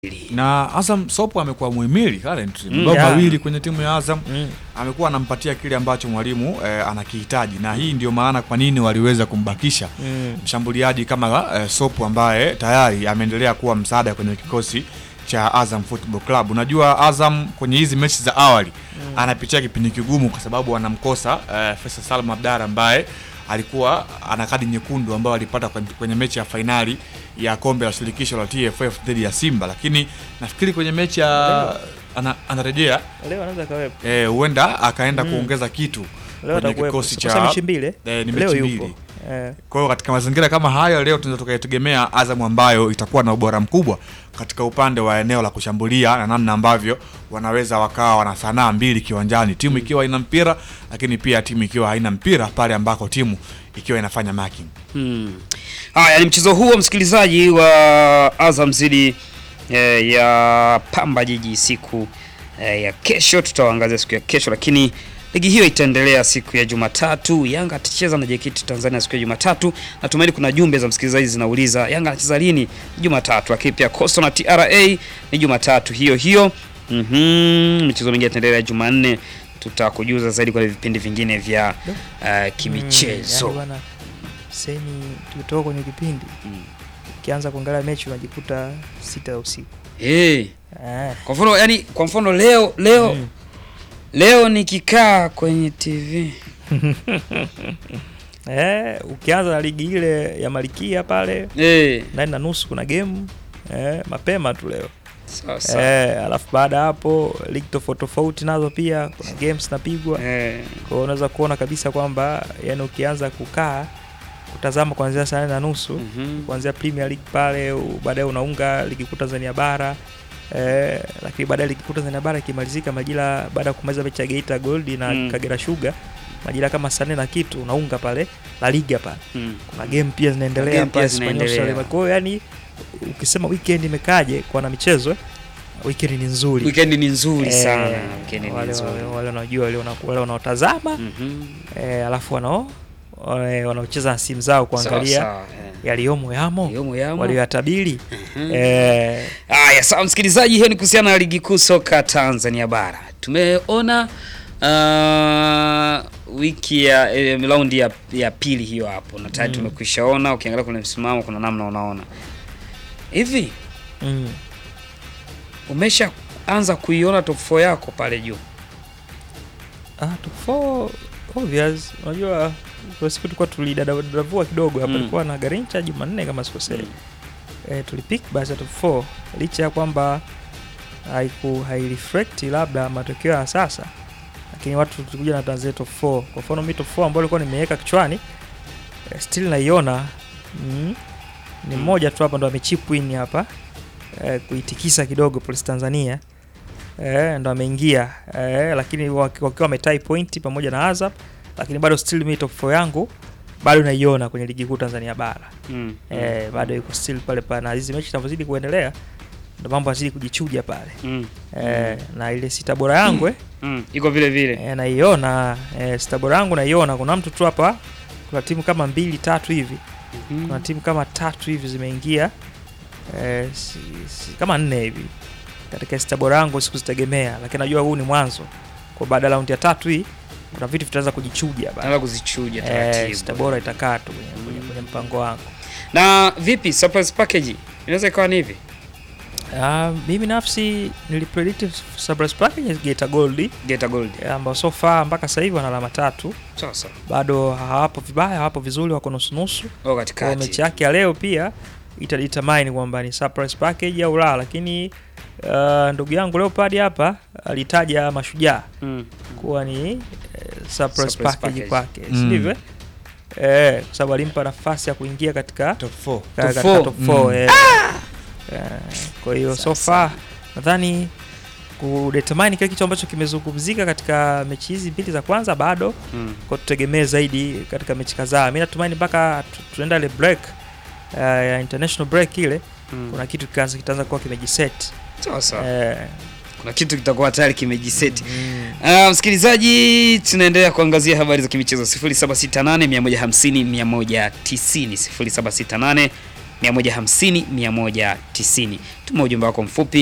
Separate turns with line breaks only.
na Azam Sopo amekuwa muhimili currently
Mm,
mabao
yeah.
mawili kwenye timu ya Azam
Mm.
amekuwa anampatia kile ambacho mwalimu eh, anakihitaji, na hii ndio maana kwa nini waliweza kumbakisha
Mm.
mshambuliaji kama eh, Sopo ambaye tayari ameendelea kuwa msaada kwenye kikosi cha Azam Football Club. Unajua Azam kwenye hizi mechi za awali anapitia kipindi kigumu kwa sababu anamkosa eh, Faisal Salum Abdara ambaye alikuwa ana kadi nyekundu ambayo alipata kwenye, kwenye mechi ya fainali ya kombe la shirikisho la TFF dhidi ya Simba, lakini nafikiri kwenye mechi ya ana, anarejea
Leo anaweza kawepo.
eh, huenda akaenda
Mm.
kuongeza kitu
Leo
kwenye
atakuwepo.
kikosi
Kwa sababu
cha
mechi mbili.
eh, ni
Leo
mechi
yupo.
mbili.
Eh.
Kwa hiyo katika mazingira kama hayo leo tunaweza tukaitegemea Azam ambayo itakuwa na ubora mkubwa katika upande wa eneo la kushambulia na namna ambavyo wanaweza wakawa wana sanaa mbili kiwanjani, timu ikiwa ina mpira lakini pia timu ikiwa haina mpira pale ambako timu ikiwa inafanya marking.
Hmm. Haya ni mchezo huo msikilizaji wa Azam zidi eh, ya Pamba Jiji siku eh, ya kesho. Tutawaangazia siku ya kesho, lakini ligi hiyo itaendelea siku ya Jumatatu. Yanga atacheza na JKT Tanzania siku ya Jumatatu. Natumaini kuna jumbe za msikilizaji zinauliza Yanga anacheza lini? Jumatatu. Lakini pia Coastal na TRA ni Jumatatu hiyo hiyo. Mhm. Michezo mingine itaendelea Jumanne. Tutakujuza zaidi kwenye vipindi vingine vya uh, kimichezo.
Mm, yani bwana, seni tukitoka kwenye kipindi
Mm.
ukianza kuangalia mechi unajikuta sita ya usiku.
Eh.
Eh.
Kwa mfano yani, kwa mfano leo leo
Mm.
leo nikikaa kwenye TV
Eh, ukianza na ligi ile ya Malikia pale
eh,
nane na nusu kuna game eh, mapema tu leo
sawa sawa
eh, alafu baada ya hapo ligi tofauti tofauti nazo pia kuna games zinapigwa
eh,
kwa hiyo unaweza kuona kabisa kwamba yani ukianza kukaa kutazama kuanzia saa nane na nusu
mhm.
kuanzia Premier League pale u- baadaye unaunga ligi kuu Tanzania bara eh, lakini baadaye ligi kuu Tanzania bara ikimalizika majira baada ya kumaliza mechi ya Geita Gold na
Mm.
Kagera Sugar majira kama saa nne na kitu unaunga pale La Liga pale
Mm.
kuna game pia zinaendelea
Game pia
pale Espanyol
zinaendelea.
Salema. Kwa hiyo yani ukisema weekend imekaje kwa na michezo eh, weekend ni nzuri
Weekend ni nzuri
Eh,
sana. Weekend ni
wale
nzuri.
wale wale wanaojua wale wana- wale wanaotazama
Mhm.
eh, alafu wanao wale wanaocheza na simu zao kuangalia
Sawa, sawa, eh.
yaliyomo yamo
Yomo, yamo.
walioyatabiri
Mhm.
eh,
Haya, sawa msikilizaji, hiyo ni kuhusiana na ligi kuu soka Tanzania bara. Tumeona uh, wiki ya eh, raundi ya, ya pili hiyo hapo na tayari
Mm.
tumekwishaona. Ukiangalia kwenye msimamo kuna namna unaona hivi,
mm.
umesha anza kuiona top 4 yako pale juu
ah, top four, obvious unajua kwa siku tulikuwa tulidadavua kidogo hapa
Mm.
tulikuwa na Garincha Jumanne kama sikosei
Mm.
eh, tulipik basi ya top 4 licha ya kwamba haiku haireflect labda matokeo ya sasa lakini watu tulikuja na tanzania top 4 kwa mfano mi top 4 ambayo ilikuwa nimeweka kichwani eh, still naiona mm, ni
Mm.
mmoja tu hapa ndo amechip win hapa eh, kuitikisa kidogo polisi tanzania eh, ndo ameingia eh, lakini waki- wakiwa wametai pointi pamoja na azap lakini bado still mi top 4 yangu bado naiona kwenye ligi kuu tanzania bara
mm.
eh, bado iko still pale pale na hizi mechi zinavyozidi kuendelea ndo mambo yazidi kujichuja pale
mm.
eh, na ile sita bora yangu eh,
Mm. iko vile vile
eh, naiona eh, sita bora yangu naiona kuna mtu tu hapa kuna timu kama mbili tatu hivi
Mhm.
kuna timu kama tatu hivi zimeingia eh, si, si, kama nne hivi katika sita bora yangu sikuzitegemea lakini najua huu ni mwanzo kwa baada ya raundi ya tatu hii kuna vitu vitaanza kujichuja bana
Naanza kuzichuja
eh,
taratibu
sita bora itakaa tu kwenye, kwenye, kwenye mpango wangu
na vipi surprise package inaweza ikawa ni hivi
Uh, mimi nafsi nilipredict surprise package Geita Gold
Geita Gold
eh, ambao so far mpaka sasa hivi wana alama tatu,
sawa sawa
bado hawapo vibaya, hawapo vizuri, wako nusu nusu.
au
Kwa
katikati
mechi yake ya leo pia itadetermine kwamba ni surprise package au la, lakini uh, ndugu yangu Leopard hapa alitaja Mashujaa
mm.
kuwa ni eh, surprise,
Surprise
package,
package.
kwake
Mm.
si ndivyo? Eh, kwa sababu alimpa nafasi ya kuingia katika
Top 4.
ka-
Top
katika
four.
top four,
Mm.
eh. Eh, kwa hiyo so
Sasa.
far nadhani kudetermine kile kitu ambacho kimezungumzika katika mechi hizi mbili za kwanza bado
Mm.
kwa tutegemee zaidi katika mechi kadhaa. Mi natumaini mpaka tu- tunaenda ile break uh, ya international break ile
Mm.
kuna kitu kikaanza kitaanza kuwa kimejiset
sawa sawa
eh,
kuna kitu kitakuwa tayari kimejiseti
mm,
Uh, msikilizaji tunaendelea kuangazia habari za kimichezo 0768 150 190 0768 150 190. Tuma ujumbe wako mfupi